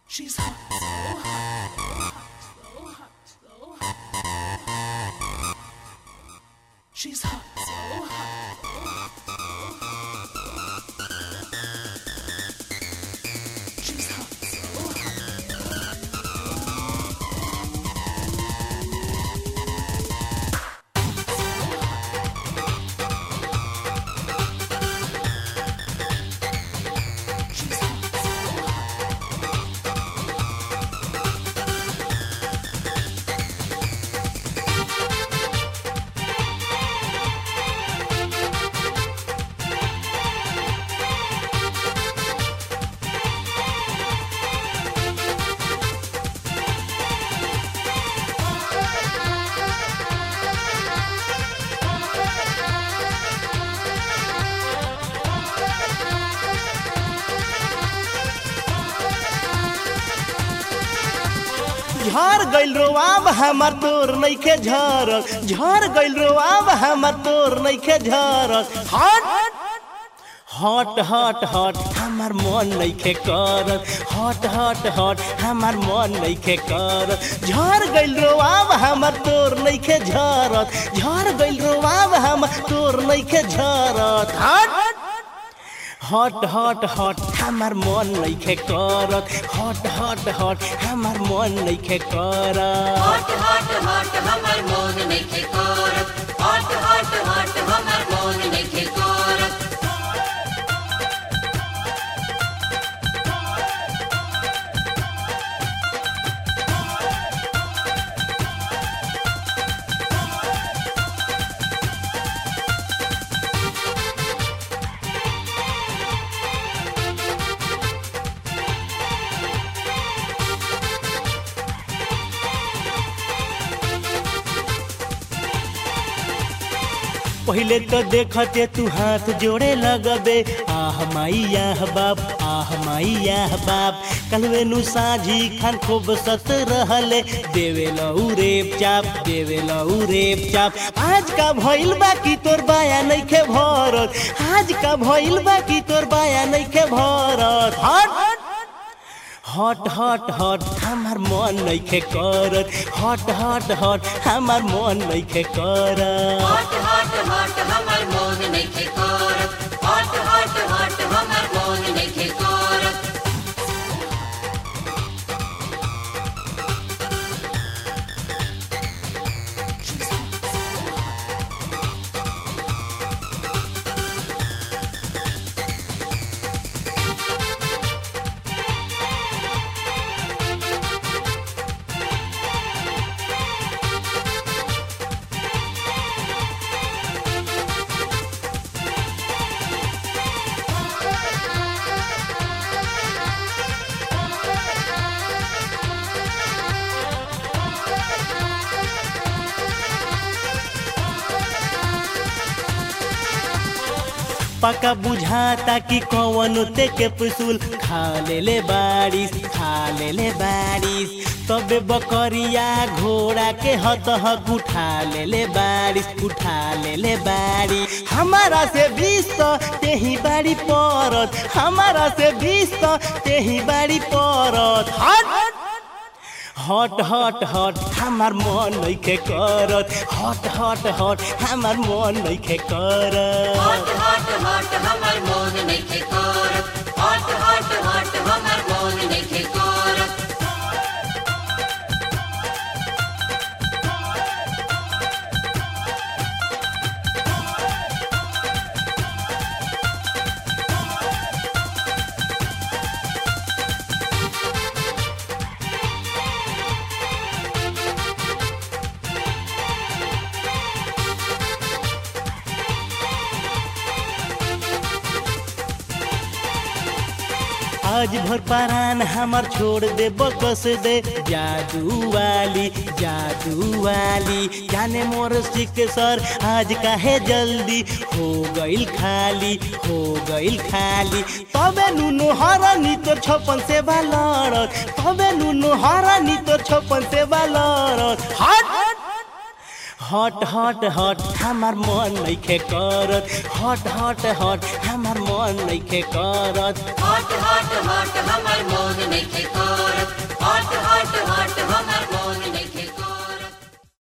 She's hot, so hot, so hot, so hot, so hot. She's hot, so hot, so hot, so hot. She's hot, so hot. She's hot, so hot. झर गइल रोआब हमर तोर नइखे झरक झर गइल रोआब हमर तोर नइखे झरक हट हट हट हट हमर मन नइखे करत हट हट हट हमर मन नइखे करत झर गइल रोआब हमर तोर नइखे झरत झर गइल रोआब हमर तोर नइखे झरत हट हट हट हट हमर मन नइखे करत हट हट हट हमर मन नइखे करत हट हट हट हमर मोन नइखे करत हट हट हट हमर मोन नइखे करत पहिले तो देखते तू हाथ जोड़े लगबे आह माई आह बाप आह माई आह बाप कलवे नु साझी खान खूब सत रहले देवे लऊ रेप चाप देवे लऊ रेप चाप आज का भइल बाकी तोर बाया नइखे भरत आज का भइल बाकी तोर बाया नइखे भरत हट हट हट हट हमार मन नइखे करत हट हट हट हमार मन नइखे करत हट हट हट हमर मोन नइखे करत हट हट हट हमर मोन नइखे करत She's hot, so hot. पका बुझाता कि कौन ते के पुसूल खा ले ले बारिश खा ले ले बारिश तबे बकरिया घोड़ा के हत हक उठा ले ले बारिश उठा ले ले बारिश हमारा से बीस तो तेही बाड़ी परत हमारा से बीस तो तेही बाड़ी परत हट हट हट हट हमार मन नइखे करत हट हट हट हमार मन नइखे करत हट हट हट हमर मोन नइखे करत हट हट हट हमर मोन नइखे करत आज भर पारान हमर छोड़ दे बकस दे जादू वाली जादू वाली जाने मोर सिक सर आज काहे जल्दी हो गइल खाली हो गइल खाली तबे नुनु हरानी तोर छपन से बालरत तबे नुनु हरानी तोर छपन से बालरत हट हट हट हट हमार मन नइखे करत हट हट हट हमार मन नइखे करत हट हट हट हमर मोन नइखे करत